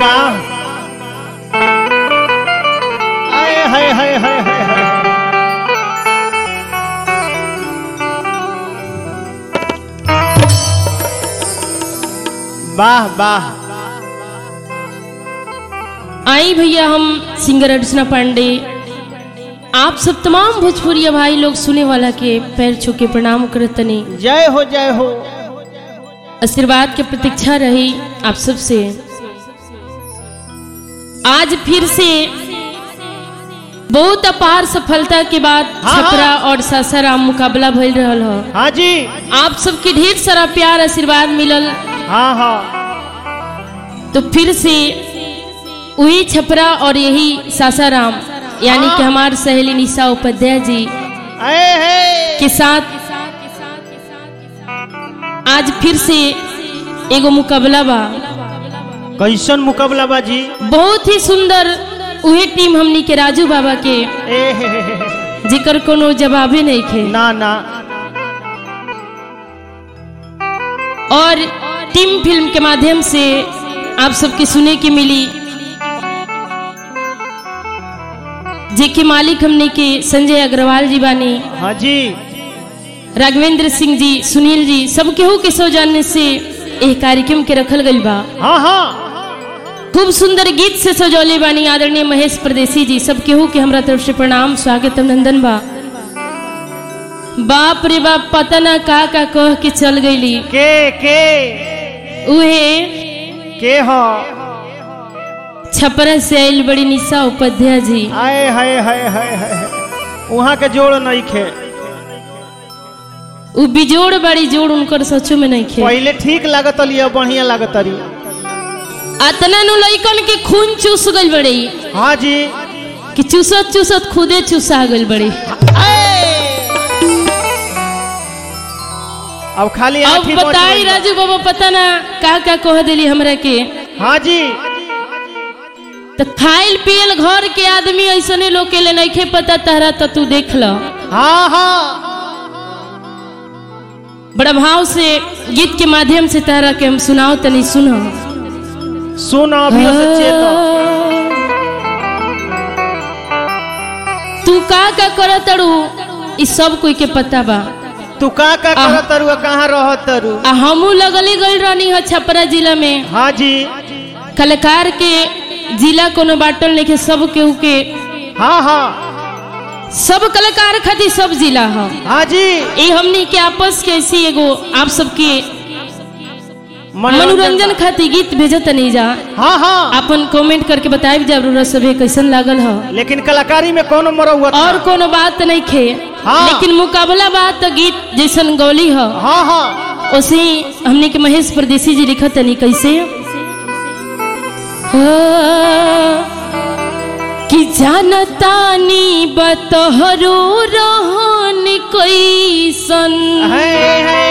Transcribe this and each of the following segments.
बा आए हाय हाय हाय हाय हाय वाह वाह आई भैया हम सिंगर अर्चना पांडे आप सब तमाम भोजपुरिया भाई लोग सुने वाला के पैर छू के प्रणाम करतनी जय हो जय हो आशीर्वाद के प्रतीक्षा रही आप सबसे आज फिर से बहुत अपार सफलता के बाद हाँ, छपरा और सासाराम मुकाबला भइल रहल ह हाँ जी आप सबके ढेर सारा प्यार आशीर्वाद मिलल हाँ हाँ तो फिर से वही छपरा और यही सासाराम यानी कि हमारे सहेली निशा उपाध्याय जी आए है के साथ आज फिर से एगो मुकाबला बा कैसन मुकाबला बाजी बहुत ही सुंदर उहे टीम हमनी के राजू बाबा के ए हे हे हे हे। जिकर कोनो जवाबे नहीं खे ना ना और टीम फिल्म के माध्यम से आप सबके सुने के मिली जेके मालिक हमने के संजय अग्रवाल जी बानी हाँ जी राघवेंद्र सिंह जी सुनील जी सब केहू के सौजन्य से एह कार्यक्रम के रखल गइल बा हाँ हाँ खूब सुंदर गीत से सजौले बानी आदरणीय महेश परदेसी जी सब केहू के हमरा तरफ से प्रणाम स्वागत अभिनंदन बा बाप रे बाप पता ना का का कह के चल गईली के के उहे के हो छपरा से आयल बड़ी निशा उपाध्याय जी आए हाय हाय हाय हाय वहाँ के जोड़ नहीं खे उ बिजोड़ बड़ी जोड़ उनकर सचो में नहीं खे पहले ठीक लागत लिया बढ़िया लागत रही अतना नु लइकन के खून चूस गइल बड़ी हाँ जी कि चूसत चूसत खुदे चूसा गइल बड़ी अब खाली अब आँखी बच बताई गइल बा। राजू बाबा पता ना का का कह देली हमरा के हाँ जी तो खाइल पियल घर के आदमी ऐसने लोग के ले नहीं पता तहरा तो तू देख ल हाँ हाँ बड़ा भाव से गीत के माध्यम से तहरा के हम सुनाओ तनी सुनो सुन अभी से चेत तू का का कर तड़ू ई सब कोई के पता बा तू का का आह। करत तरु कहाँ रहत तरु आ हमू लगले गई रहनी है छपरा जिला में हाँ जी कलाकार के जिला कोनो बाटल नहीं के सब केहू के हाँ हाँ सब कलाकार खातिर सब जिला है हाँ जी ये हमनी के आपस के ऐसी एगो आप सबके मनोरंजन खातिर गीत भेजत नहीं जा हाँ हाँ अपन कमेंट करके बताइब जरूर सभे कैसन लागल ह लेकिन कलाकारी में कौन मरौआ और कोनो बात नहीं खे हाँ। लेकिन मुकाबला बात तो गीत जैसन गौली ह हाँ हाँ उसे ही हमने के महेश परदेसी जी लिखत तनी कैसे हाँ, कि जानतानी बतहरो रहन कैसन है, है।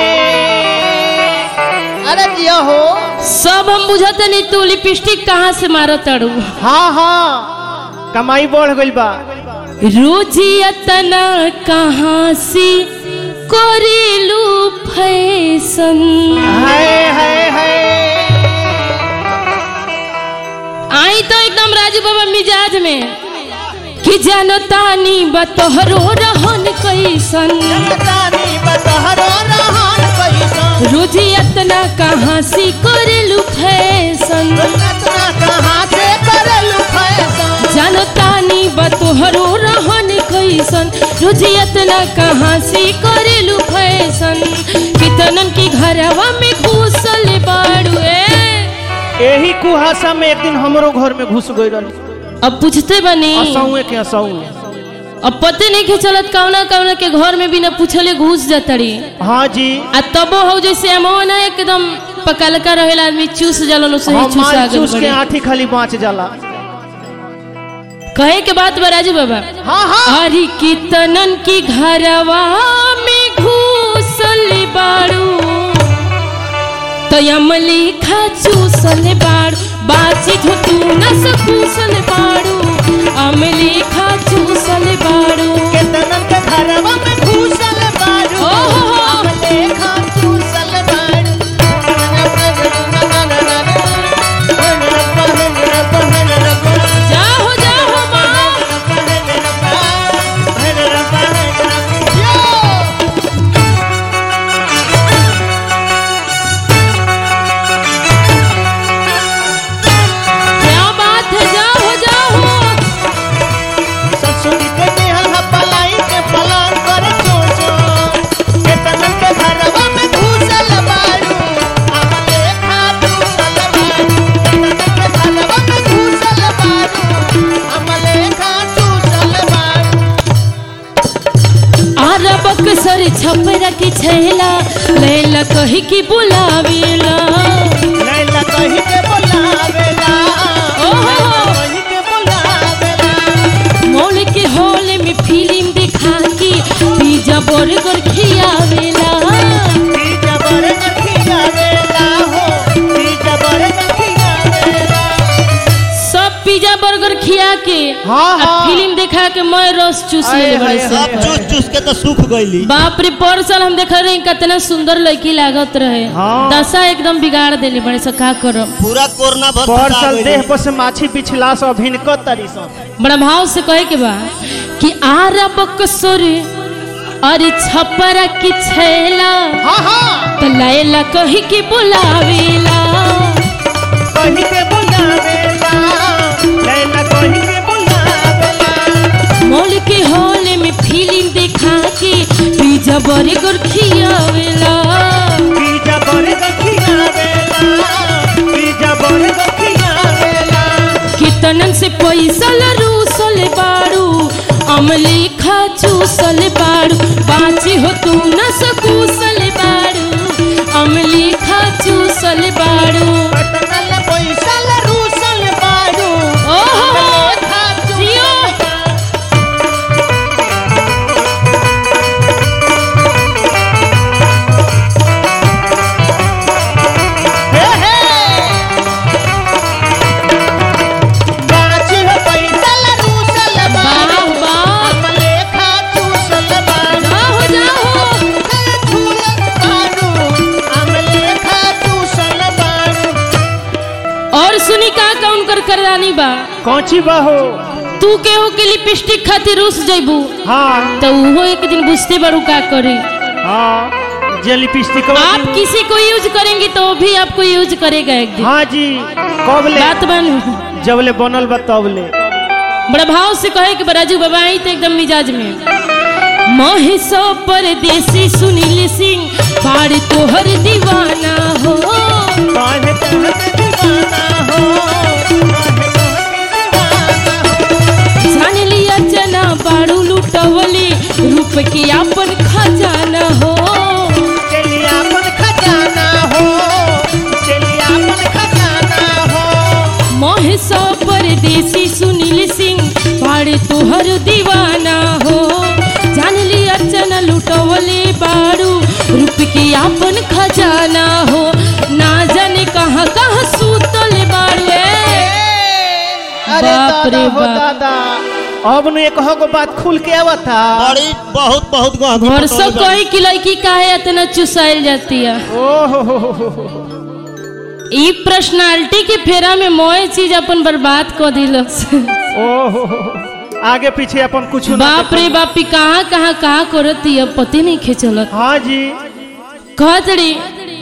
अरे जिया हो सब हम बुझत नहीं तू लिपस्टिक कहाँ से मारत अड़ू हाँ हाँ कमाई बढ़ गइल बा रोजियतना कहाँ से करेलू फैशन है है है आई तो एकदम राजू बाबा मिजाज में कि जानतानी बतहरो रहन कैसन जानतानी बतहरो रहन कैसन रोजियतना कहाँ से करेलू फैशन रत्ना कहाँ से करलू फैशन जानतानी बतहरो रहन कैसन रोजियतना कहाँ से करेलू फैशन कितनन की घरवा में घुसल बाड़ू ए यही कुहासा में एक दिन हमरो घर में घुस गई रही अब पूछते बनी असौए के असौए अब पते नहीं के चलत कौना कौना के घर में बिना पूछले घुस जातड़ी हाँ जी आ तबो हो जैसे अमो ना एकदम पकलका रहेला आदमी चूस जालन उसे ही हम चूसा माल गल चूस के बड़ी आठी खाली बाँच जाला कहे के बात बा राजू बाबा हाँ हाँ अरे कितनन की घरवा में घुसल बाड़ू तो अमली खा चूसल बाड़ू बाची जो तू न सकूसल बाड़ू अमली खा चूसल बाड़ू केतनन के घरवा में घुसल बारू ओ हो हो। हमले खा चूसल बारू छपरा के छैला लैला कही की बुलावेला लैला कही के बोलावेला ओहो। कही के बोलावेला मॉल के हॉल में फिल्म दिखा के पिज्जा बर्गर खियावेला पिज्जा बर्गर खियावेला हो पिज्जा बर्गर खियावेला सब पिज्जा बर्गर खिया के हाँ, आ हाँ। फिल्म दिखा के मैं रस चूस आय, ले बड़े हाय, से हाय। सब चूस चूस के तो सूख गईली बाप रे पर साल हम देख रहे कितना सुंदर लड़की लागत रहे हाँ। दशा एकदम बिगाड़ देले बड़े से का करब पूरा कोरोना भर पर फंसा साल गइली। देह पर से माछी पिछला सो भिनको तरी सो बड़ा भाव से कहे के बा कि आरा बकसुर अरे छपरा की छैला हाँ हाँ त लैला कही के बुलावेला कही के बोलावेला लैला कही के बोलावेला मॉल के हॉल में फिल्म दिखा के पिज्जा बर्गर खियावेला पिज्जा बर्गर खियावेला पिज्जा बर्गर खियावेला कितनन से पैसा लरूसल बाड़ू अमली खा चूसल बाड़ू बाची हो तू न सकूसल बाड़ू अमली खा चूसल बाड़ू पटनल पैसा ल रूसल बाड़ू ओहो जियो हे हे बाची हो पैसा ल रूसल बाड़ू वाह वाह अमले खा चूसल बाड़ू जाओ जाओ झूलत बाड़ू अमले खा चूसल बाड़ू और सुनी का कौन कर करदानी बा कौची बाहो तू केहू के लिपस्टिक खातिर रूस जइबू हाँ तो उहो एक दिन बुझते बारू का करी हाँ जे लिपस्टिक आप किसी को यूज करेंगी तो वो भी आपको यूज करेगा एक दिन हाँ जी कब ले बात बन जब ले बनल बा तब ले बड़ा भाव से कहे कि बराजू बाबा आई तो एकदम मिजाज में महेशो परदेसी सुनील सिंह बाड़ तोहर दीवाना हो काहे कहत दीवाना हो काहे कहत दीवाना हो जान लिया जना बाड़ू लुटवली रूप के अपन खजाना हो चलिए अपन खजाना हो चलिए अपन खजाना हो महेशो परदेसी सुनील सिंह बाड़ तोहर दीवाना हो जान लिया जना लुटवले बाड़ू रूप के अपन खजाना हो ना जाने कहाँ कहाँ सूतल बाड़ू ए। अरे बाप रे दादा हो बाप। दादा अब न एक हो बात खुल के आवता बड़ी बहुत बहुत गहरी वर्षों पटौनी बा। कोई की लड़की काहे इतना चुसाइल जाती है ओहो हो हो हो हो। ई पर्सनालिटी के फेरा में मोए चीज अपन बर्बाद कर दिलस ओहो हो हो। आगे पीछे अपन कुछ ना बाप रे बाप ई कहाँ कहाँ कहाँ करती है पते नहीं खेचलत हाँ जी कहत रे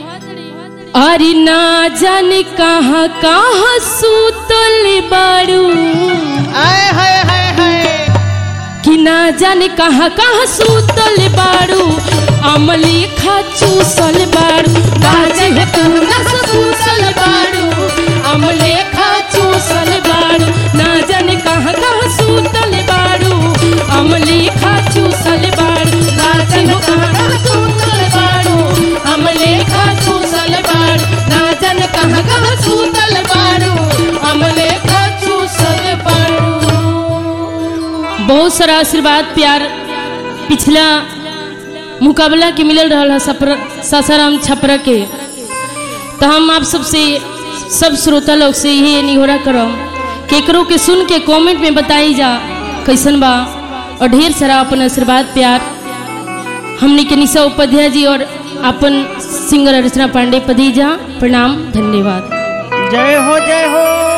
अरे ना जाने कहाँ कहाँ सूतल बाड़ू आए हाय हाय हाय कि ना जाने कहाँ कहाँ सूतल बाड़ू अमली खा चूसल बाड़ू बाजे हो कहाँ कहाँ सूतल बाड़ू अमले खा चूसल बाड़ू ना जाने कहाँ कहाँ सूतल बाड़ू अमली खा चूसल बाड़ू बाजे हो कहाँ कहाँ सूतल बाड़ू अमले खा चूसल बाड़ू ना जाने कहाँ कहाँ सूतल बाड़ू अमले खा चूसल बाड़ू बहुत सारा आशीर्वाद प्यार पिछला मुकाबला के मिलल रहा सपर सासाराम छपरा के तो हम आप सबसे सब श्रोता लोग से यही निहोरा करम केकरो के सुन के कमेंट में बताई जा कैसन बा और ढेर सारा अपन आशीर्वाद प्यार हमने के निशा उपाध्याय जी और अपन सिंगर अर्चना पांडे पदीजा प्रणाम धन्यवाद जय हो जय हो